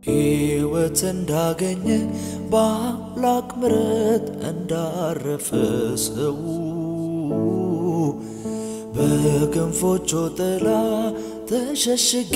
ሕይወት እንዳገኘ በአምላክ ምሕረት እንዳረፈ ሰው በክንፎቹ ጥላ ተሸሽጌ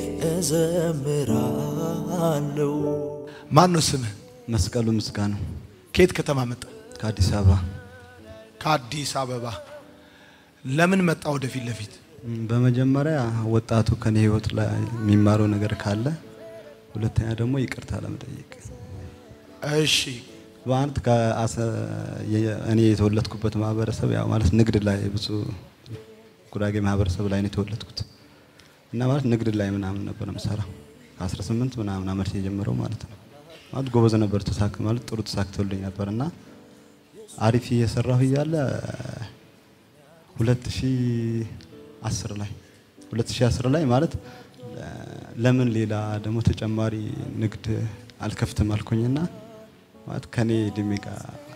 እዘምራለሁ። ማን ነው ስምህ? መስቀሉ ምስጋናው ከየት ከተማ መጣ? ከአዲስ አበባ ከአዲስ አበባ። ለምን መጣ ወደፊት ለፊት? ም፣ በመጀመሪያ ወጣቱ ከኔ ህይወት ላይ የሚማረው ነገር ካለ፣ ሁለተኛ ደግሞ ይቅርታ ለመጠየቅ እሺ በአንድ ከአሰ- የ- እኔ የተወለድኩበት ማህበረሰብ ያው ማለት ንግድ ላይ ብዙ ጉራጌ ማህበረሰብ ላይ ነው የተወለድኩት እና ማለት ንግድ ላይ ምናምን ነበር የምሰራው ከ18 ምናምን ዓመት የጀመረው ማለት ነው። ማለት ጎበዝ ነበር ተሳክ ማለት ጥሩ ተሳክቶልኝ ነበር እና አሪፍ እየሰራሁ እያለ 2010 ላይ 2010 ላይ ማለት ለምን ሌላ ደግሞ ተጨማሪ ንግድ አልከፍትም አልኩኝና ማለት ከኔ እድሜ ጋር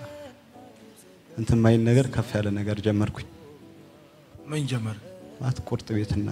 እንትን ማይል ነገር ከፍ ያለ ነገር ጀመርኩኝ። ምን ጀመር? ማለት ቁርጥ ቤትና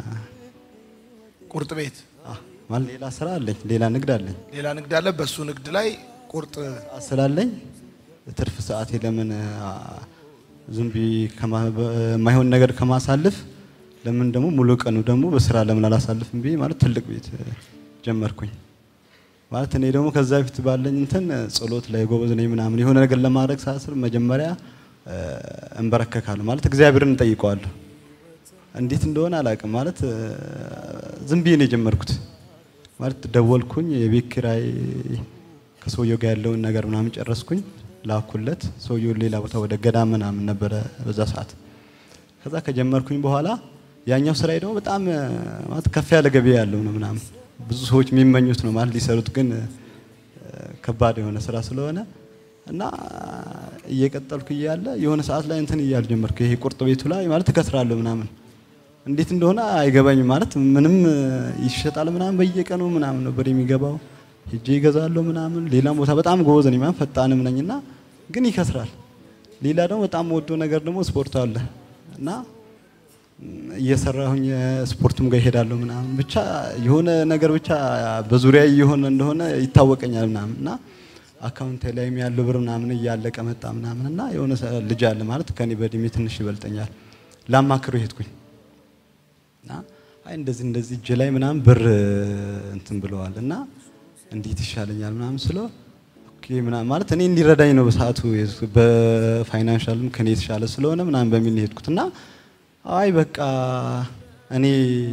ቁርጥ ቤት። አ፣ ማለት ሌላ ስራ አለኝ፣ ሌላ ንግድ አለኝ ሌላ ንግድ አለ። በሱ ንግድ ላይ ቁርጥ ስላለኝ ትርፍ ሰዓቴ ለምን አ፣ ዝም ብዬ ከማ- በማይሆን ነገር ከማሳልፍ ለምን ደግሞ ሙሉ ቀኑ ደግሞ በስራ ለምን አላሳልፍም ብዬ ማለት ትልቅ ቤት እ፣ ጀመርኩኝ። ማለት እኔ ደግሞ ከዛ በፊት ባለኝ እንትን ጸሎት ላይ ጎበዝ ነኝ ምናምን የሆነ ነገር ለማድረግ ሳስብ መጀመሪያ እ፣ እንበረከካለሁ ማለት እግዚአብሔርን እንጠይቀዋለሁ። እንዴት እንደሆነ አላውቅም። ማለት እ፣ ዝም ብዬ ነው የጀመርኩት። ማለት ደወልኩኝ፣ የቤት ኪራይ ከሰውየው ጋር ያለውን ነገር ምናምን ጨረስኩኝ፣ ላኩለት። ሰውየውን ሌላ ቦታ ወደ ገዳም ምናምን ነበረ በዛ ሰዓት። ከዛ ከጀመርኩኝ በኋላ ያኛው ስራዬ ደግሞ በጣም እ፣ ማለት ከፍ ያለ ገበያ ያለው ነው ምናምን ብዙ ሰዎች የሚመኙት ነው ማለት ሊሰሩት ግን እ፣ ከባድ የሆነ ስራ ስለሆነ እና እየቀጠልኩ እያለ የሆነ ሰዓት ላይ እንትን እያል ጀመርኩ። ይሄ ቁርጥ ቤቱ ላይ ማለት እከስራለሁ ምናምን እንዴት እንደሆነ አይገባኝም። ማለት ምንም እ፣ ይሸጣል ምናምን በየቀኑ ምናምን ነበር የሚገባው። ሄጄ ይገዛለሁ ምናምን። ሌላም ቦታ በጣም ጎበዝ ነኝ ማለት ፈጣንም ነኝና ግን ይከስራል። ሌላ ደግሞ በጣም ወዶ ነገር ደግሞ ስፖርት አለ እና ም፣ እየሰራሁኝ ስፖርቱም ጋር ይሄዳለሁ ምናምን ብቻ የሆነ ነገር ብቻ በዙሪያ እየሆነ እንደሆነ ይታወቀኛል ምናምን እና አካውንቴ ላይም ያለው ብር ምናምን እያለቀ መጣ ምናምን እና የሆነ ሰ- ልጅ አለ ማለት ከኔ በእድሜ ትንሽ ይበልጠኛል ላማክረው ሄድኩኝ እና አይ እንደዚህ እንደዚህ እጅ ላይ ምናምን ብር እንትን ብለዋል እና እንዴት ይሻለኛል ምናምን ስለው ኦኬ ምናምን ማለት እኔ እንዲረዳኝ ነው በሰዓቱ የሄድኩት። በፋይናንሻልም ከኔ የተሻለ ስለሆነ ምናምን በሚል ነው የሄድኩት እና አይ በቃ እኔ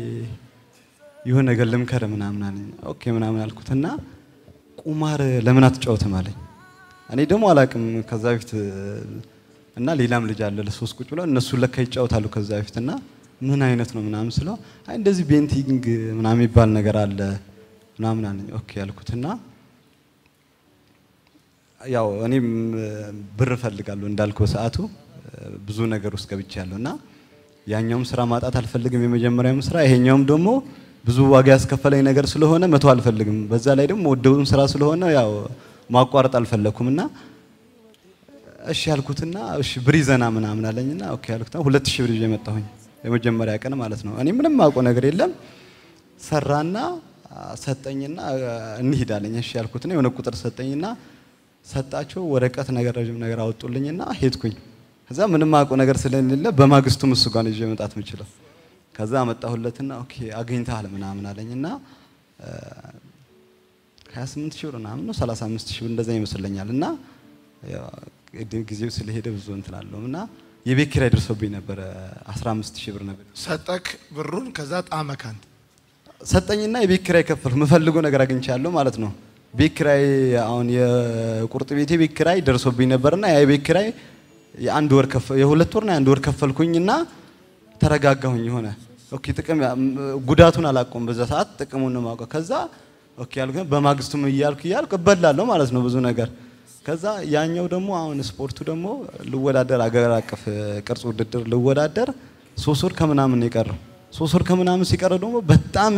የሆነ ነገር ልምከር ምናምን አለኝ። ኦኬ ምናምን አልኩት እና ቁማር ለምን አትጫወትም አለኝ። እኔ ደግሞ አላቅም ከዛ በፊት እና ሌላም ልጅ አለ ለሶስት ቁጭ ብለው እነሱ ለካ ይጫወታሉ ከዛ በፊት እና ምን አይነት ነው ምናምን ስለው አይ እንደዚህ ቤንቲንግ ምናምን የሚባል ነገር አለ ምናምን አለኝ። ኦኬ ያልኩትና ያው እኔም ብር እፈልጋለሁ እንዳልኩ በሰዓቱ ብዙ ነገር ውስጥ ገብቻለሁ እና ያኛውም ስራ ማጣት አልፈልግም፣ የመጀመሪያውም ስራ ይሄኛውም ደግሞ ብዙ ዋጋ ያስከፈለኝ ነገር ስለሆነ መቶ አልፈልግም። በዛ ላይ ደግሞ ወደውን ስራ ስለሆነ ያው ማቋረጥ አልፈለኩም እና እሺ ያልኩትና እሺ ብር ይዘና ምናምን አለኝና ኦኬ ያልኩትና ሁለት ሺህ ብር ይዤ መጣሁኝ የመጀመሪያ ቀን ማለት ነው። እኔ ምንም አውቀው ነገር የለም ሰራና ሰጠኝና እንሂድ አለኝ። እሺ ያልኩትና የሆነ ቁጥር ሰጠኝና ሰጣቸው ወረቀት ነገር ረጅም ነገር አወጡልኝና ሄድኩኝ። ከዛ ምንም አውቀው ነገር ስለሌለ በማግስቱ እሱ ጋር ነው ይዤ መምጣት የምችለው። ከዛ አመጣሁለትና ኦኬ አግኝተሃል ምናምን አለኝና 28 ሺህ ብር ምናምን ነው 35 ሺህ ብር እንደዛ ይመስለኛል እና ያው ጊዜው ስለሄደ ብዙ እንትን አለውም እና የቤት ኪራይ ደርሶብኝ ነበረ 15 ሺህ ብር ነበር ሰጠክ ብሩን። ከዛ ጣመክ አንተ። ሰጠኝና የቤት ኪራይ ከፈልኩ። የምፈልገው ነገር አግኝቻለሁ ማለት ነው። ቤት ኪራይ አሁን የቁርጥ ቤቴ ቤት ኪራይ ደርሶብኝ ነበርና ያ የቤት ኪራይ የአንድ ወር ከፈ የሁለት ወርና የአንድ ወር ከፈልኩኝና ተረጋጋሁኝ። የሆነ ኦኬ ጥቅም ጉዳቱን አላውቀውም በዛ ሰዓት ጥቅሙን ነው የማውቀው። ከዛ ኦኬ ያልኩ በማግስቱም እያልኩ እያልኩ እበላለሁ ማለት ነው ብዙ ነገር። ከዛ ያኛው ደግሞ አሁን ስፖርቱ ደግሞ ልወዳደር አገር አቀፍ ቅርጽ ውድድር ልወዳደር ሶስት ወር ከምናምን ነው የቀረው። ሶስት ወር ከምናምን ሲቀረው ደግሞ በጣም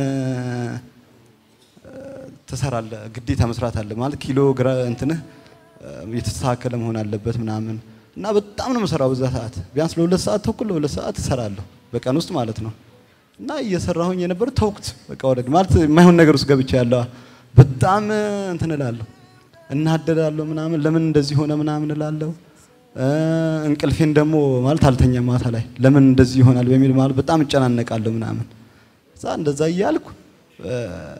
ትሰራለህ፣ ግዴታ መስራት አለ ማለት ኪሎ ግራ እንትንህ የተስተካከለ መሆን አለበት ምናምን እና በጣም ነው የምሰራው በዛ ሰዓት ቢያንስ ለሁለት ሰዓት ተኩል ለሁለት ሰዓት እሰራለሁ በቀን ውስጥ ማለት ነው። እና እየሰራሁኝ የነበር ተውኩት በቃ ወረድ ማለት የማይሆን ነገር ውስጥ ገብቼ ያለዋ በጣም እንትን እላለሁ፣ እናደዳለሁ ምናምን ለምን እንደዚህ ሆነ ምናምን እላለሁ። እ፣ እንቅልፌን ደግሞ ማለት አልተኛም ማታ ላይ ለምን እንደዚህ ይሆናል በሚል ማለት በጣም እጨናነቃለሁ ምናምን እዛ እንደዛ እያልኩ እ፣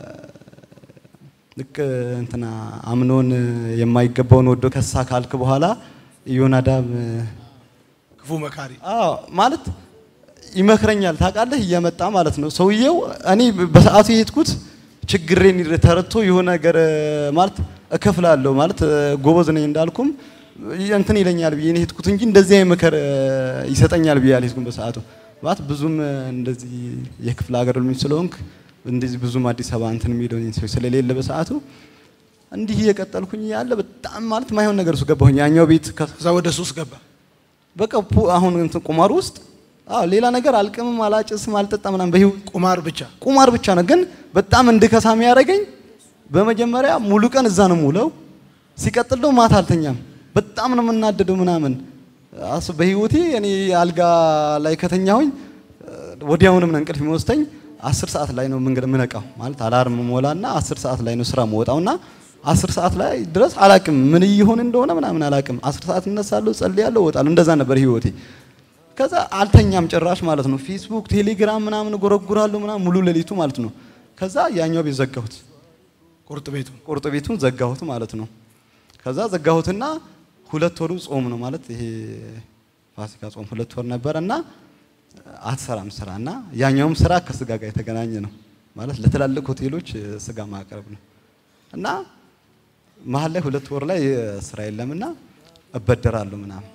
ልክ እንትና አምኖን የማይገባውን ወዶ ከሳ ካልክ በኋላ ኢዮናዳብ ክፉ መካሪ አዎ ማለት ይመክረኛል ታውቃለህ፣ እየመጣ ማለት ነው ሰውየው። እኔ በሰዓቱ የሄድኩት ችግሬን ተረድቶ የሆነ ነገር ማለት እከፍላለሁ ማለት ጎበዝ ነኝ እንዳልኩም እንትን ይለኛል ብዬ ነው የሄድኩት እንጂ እንደዚህ አይነት ምክር ይሰጠኛል ብዬ አልሄድኩም በሰዓቱ። ማለት ብዙም እንደዚህ የክፍለ ሀገር ልጅ ስለሆንክ እንደዚህ ብዙም አዲስ አበባ እንትን የሚለው ሰው ስለሌለ በሰዓቱ እንዲህ እየቀጠልኩኝ ያለ በጣም ማለት ማይሆን ነገር ውስጥ ገባሁኝ። ያኛው ቤት ከ- ከዛ ወደ ሱስ ገባ። በቃ ፑ- አሁን እንትን ቁማር ውስጥ አዎ ሌላ ነገር አልቅምም፣ አላጭስም፣ አልጠጣም ምናምን በህይወት ቁማር ብቻ ቁማር ብቻ ነው። ግን በጣም እንድከሳ የሚያደርገኝ በመጀመሪያ ሙሉ ቀን እዛ ነው የምውለው። ሲቀጥል ደግሞ ማታ አልተኛም። በጣም ነው የምናደደው ምናምን አስ በህይወቴ እኔ አልጋ ላይ ከተኛሁኝ ወዲያውንም ነው እንቅልፍ የሚወስደኝ። አስር ሰዓት ላይ ነው መንገድ ምነቃው ማለት አላርም ሞላና አስር ሰዓት ላይ ነው ስራ መወጣውና አስር ሰዓት ላይ ድረስ አላቅም ምን እየሆነ እንደሆነ ምናምን አላቅም። አስር ሰዓት እነሳለሁ፣ ጸልያለሁ፣ እወጣለሁ። እንደዛ ነበር ህይወቴ። ከዛ አልተኛም ጭራሽ ማለት ነው። ፌስቡክ፣ ቴሌግራም ምናምን ጎረጉራለሁ ምናምን ሙሉ ሌሊቱ ማለት ነው። ከዛ ያኛው ቤት ዘጋሁት፣ ቁርጥ ቤቱ ቁርጥ ቤቱን ዘጋሁት ማለት ነው። ከዛ ዘጋሁትና ሁለት ወሩ ጾም ነው ማለት ይሄ ፋሲካ ጾም ሁለት ወር ነበረ እና አትሰራም ስራ እና ያኛውም ስራ ከስጋ ጋር የተገናኘ ነው ማለት ለትላልቅ ሆቴሎች ስጋ ማቅረብ ነው እና መሀል ላይ ሁለት ወር ላይ ስራ የለምና እበደራለሁ ምናምን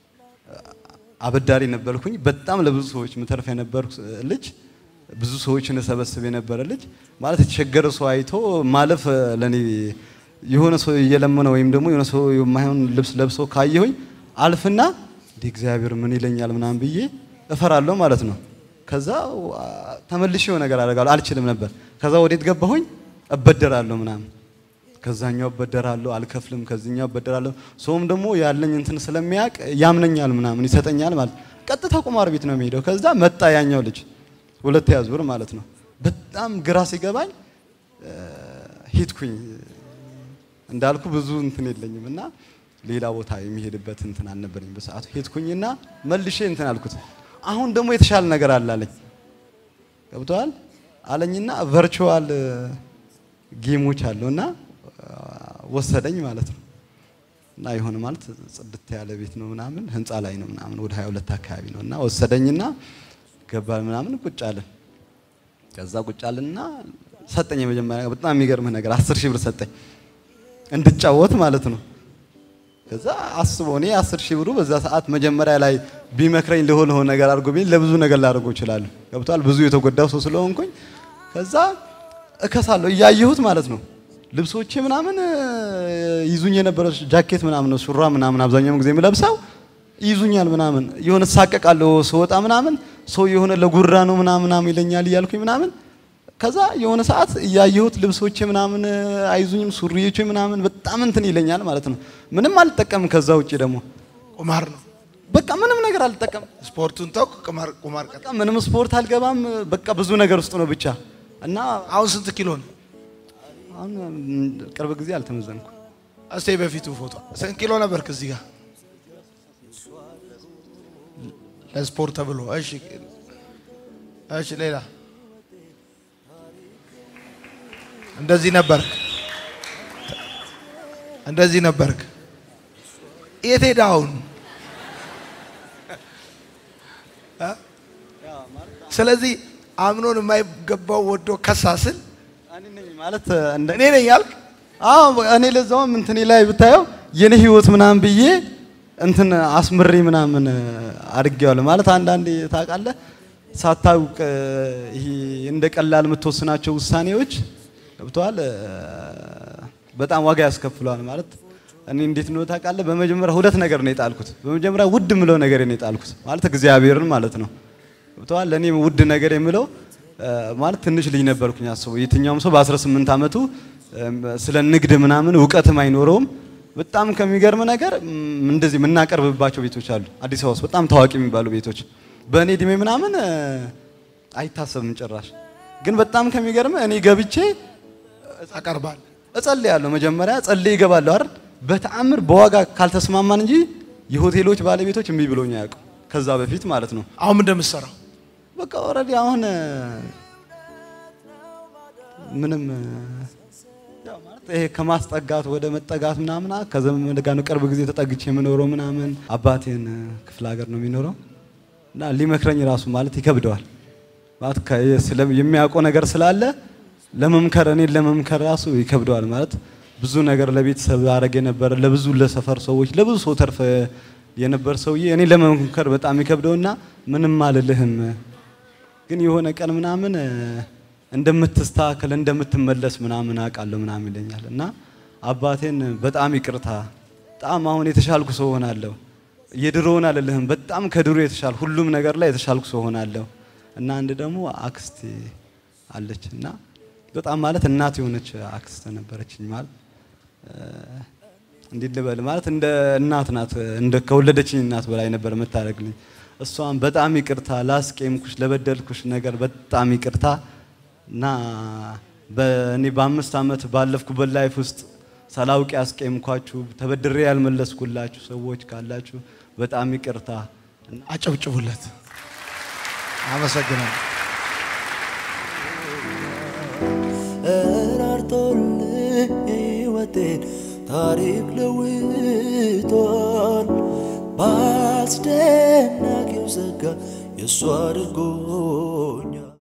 አበዳሪ ነበርኩኝ። በጣም ለብዙ ሰዎች ምተርፍ የነበርኩ ልጅ ብዙ ሰዎችን እሰበስብ የነበረ ልጅ ማለት የተቸገረ ሰው አይቶ ማለፍ ለኔ የሆነ ሰው እየለመነ ወይም ደግሞ የሆነ ሰው የማይሆን ልብስ ለብሶ ካየሁኝ አልፍና እንዲህ እግዚአብሔር ምን ይለኛል ምናምን ብዬ እፈራለሁ ማለት ነው። ከዛ አ፣ ተመልሼ የሆነ ነገር አደርጋለሁ አልችልም ነበር። ከዛ ወዴት ገባሁኝ? እበደራለሁ ምናምን ከዛኛው እበደራለሁ አልከፍልም፣ ከዚህኛው እበደራለሁ። ሰውም ደግሞ ያለኝ እንትን ስለሚያውቅ ያምነኛል ምናምን ይሰጠኛል ማለት ቀጥታ ቁማር ቤት ነው የሚሄደው። ከዛ መጣ ያኛው ልጅ ሁለተኛ ዙር ማለት ነው። በጣም ግራ ሲገባኝ እ፣ ሄድኩኝ እንዳልኩ ብዙ እንትን የለኝም እና ሌላ ቦታ የሚሄድበት እንትን አልነበረኝ በሰዓቱ። ሄድኩኝና መልሼ እንትን አልኩት። አሁን ደግሞ የተሻለ ነገር አለ አለኝ። ገብተዋል አለኝና ቨርቹዋል ጌሞች አሉና ወሰደኝ ማለት ነው። እና የሆነ ማለት ጽድት ያለ ቤት ነው ምናምን ህንፃ ላይ ነው ምናምን ወደ 22 አካባቢ ነው እና ወሰደኝና ገባ ምናምን ቁጭ አለን። ከዛ ቁጭ አለንና ሰጠኝ። የመጀመሪያ በጣም የሚገርምህ ነገር አስር ሺህ ብር ሰጠኝ እንድጫወት ማለት ነው። ከዛ አስበው እኔ አስር ሺህ ብሩ በዛ ሰዓት መጀመሪያ ላይ ቢመክረኝ ለሆነ ለሆነ ነገር አድርጎ ቢል ለብዙ ነገር ላደርገው እችላለሁ። ገብቷል። ብዙ የተጎዳው ሰው ስለሆንኩኝ ከዛ እከሳለሁ እያየሁት ማለት ነው። ልብሶቼ ምናምን እ፣ ይዙኝ የነበረ ጃኬት ምናምን ነው ሱራ ምናምን አብዛኛውን ጊዜ የምለብሰው ይዙኛል ምናምን የሆነ ሳቀቃለሁ ስወጣ ምናምን ሰው የሆነ ለጉራ ነው ምናምን ምናምን ይለኛል እያልኩኝ ምናምን ከዛ የሆነ ሰዓት እያየሁት ልብሶቼ ምናምን አይዙኝም ሱሪዎቼ ምናምን በጣም እንትን ይለኛል ማለት ነው። ምንም አልጠቀምም። ከዛ ውጭ ደግሞ ቁማር ነው። በቃ ምንም ነገር አልጠቀምም። ስፖርቱን ተውክ፣ ቁማር ቁማር ቀጥ በቃ ምንም ስፖርት አልገባም። በቃ ብዙ ነገር ውስጥ ነው ብቻ እና አሁን ስንት ኪሎ ነው? አሁን ቅርብ ጊዜ አልተመዘንኩ። እስቲ በፊቱ ፎቶ ስንት ኪሎ ነበርክ እዚህ ጋር ለስፖርት ተብሎ? እሺ እሺ፣ ሌላ እንደዚህ ነበርክ፣ እንደዚህ ነበርክ። የት ሄደ አሁን? እ? ስለዚህ አምኖን የማይገባው ወዶ ከሳስል እኔ ነኝ ማለት እንደ እኔ ነኝ ያልክ አዎ እኔ ለዛውም እንትኔ ላይ ብታየው የኔ ህይወት ምናምን ብዬ እንትን አስምሬ ምናምን አድርጌዋለሁ። ማለት አንዳንዴ ታውቃለህ ሳታውቅ ይሄ እንደ ቀላል የምትወስናቸው ውሳኔዎች ገብተዋል በጣም ዋጋ ያስከፍለዋል። ማለት እኔ እንዴት ነው ታውቃለህ? በመጀመሪያ ሁለት ነገር ነው የጣልኩት። በመጀመሪያ ውድ የምለው ነገር ነው የጣልኩት ማለት እግዚአብሔርን ማለት ነው ገብተዋል። ለእኔ ውድ ነገር የምለው ማለት ትንሽ ልጅ ነበርኩኝ። አስበው የትኛውም ሰው በ18 ዓመቱ ስለ ንግድ ምናምን እውቀትም አይኖረውም። በጣም ከሚገርም ነገር ም፣ እንደዚህ የምናቀርብባቸው ቤቶች አሉ አዲስ አበባ ውስጥ በጣም ታዋቂ የሚባሉ ቤቶች በእኔ እድሜ ምናምን እ፣ አይታሰብም ጭራሽ። ግን በጣም ከሚገርም እኔ ገብቼ አቀርባል እጸልያለሁ። መጀመሪያ ጸልይ ይገባለሁ አይደል? በተአምር በዋጋ ካልተስማማን እንጂ የሆቴሎች ባለቤቶች እምቢ ብሎኝ አያውቁም። ከዛ በፊት ማለት ነው። አሁን ምን እንደምትሰራው በቃ ኦልሬዲ አሁን እ፣ ምንም እ፣ ያው ማለት ይሄ ከማስጠጋት ወደ መጠጋት ምናምን አ- ከዘመድ ጋር ነው ቅርብ ጊዜ ተጠግቼ የምኖረው ምናምን። አባቴን እ፣ ክፍለ ሀገር ነው የሚኖረው እና ሊመክረኝ ራሱ ማለት ይከብደዋል ማለት ከ- ስለ- የሚያውቀው ነገር ስላለ ለመምከር እኔን ለመምከር ራሱ ይከብደዋል ማለት ብዙ ነገር ለቤተሰብ አረግ የነበረ ለብዙ ለሰፈር ሰዎች ለብዙ ሰው ተርፈ የነበር ሰውዬ እኔ ለመምከር በጣም ይከብደውና ምንም አልልህም ግን የሆነ ቀን ምናምን እ፣ እንደምትስተካከል እንደምትመለስ ምናምን አውቃለሁ ምናምን ይለኛል እና አባቴን በጣም ይቅርታ በጣም አሁን የተሻልኩ ሰው ሆናለሁ የድሮውን አልልህም በጣም ከድሮ የተሻል ሁሉም ነገር ላይ የተሻልኩ ሰው ሆናለሁ እና አንድ ደግሞ አክስቴ አለች እና በጣም ማለት እናት የሆነች አክስት ነበረችኝ ማለት እ፣ እንዴት ልበል ማለት እንደ እናት ናት እንደ ከወለደችኝ እናት በላይ ነበር የምታደርግልኝ እሷን በጣም ይቅርታ ላስቄምኩሽ ለበደልኩሽ ነገር በጣም ይቅርታ እና በእኔ በአምስት ዓመት ባለፍኩበት ላይፍ ውስጥ ሳላውቅ ያስቄምኳችሁ ተበድሬ ያልመለስኩላችሁ ሰዎች ካላችሁ በጣም ይቅርታ አጨብጭቡለት። አመሰግናለሁ። እራርቶልኝ ሕይወቴን ታሪክ ለውጧል። በአስደናቂው ጸጋ የእሱ አድርጎኛል።